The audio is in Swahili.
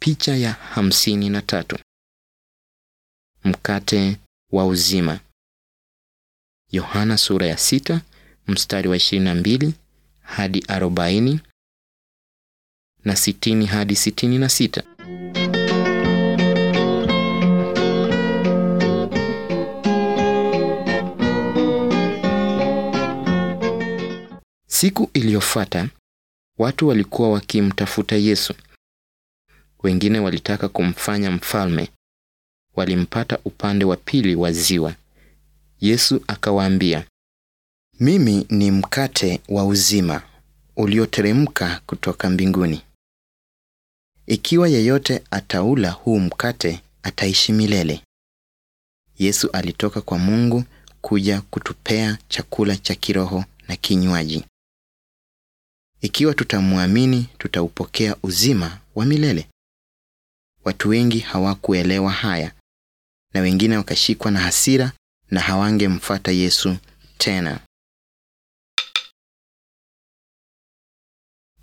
Picha ya hamsini na tatu. Mkate wa uzima. Yohana sura ya sita mstari wa ishirini na mbili hadi arobaini na sitini hadi sitini na sita. Siku iliyofuata watu walikuwa wakimtafuta Yesu. Wengine walitaka kumfanya mfalme. Walimpata upande wa pili wa ziwa. Yesu akawaambia, Mimi ni mkate wa uzima ulioteremka kutoka mbinguni. Ikiwa yeyote ataula huu mkate ataishi milele. Yesu alitoka kwa Mungu kuja kutupea chakula cha kiroho na kinywaji. Ikiwa tutamwamini, tutaupokea uzima wa milele. Watu wengi hawakuelewa haya, na wengine wakashikwa na hasira na hawangemfuata Yesu tena.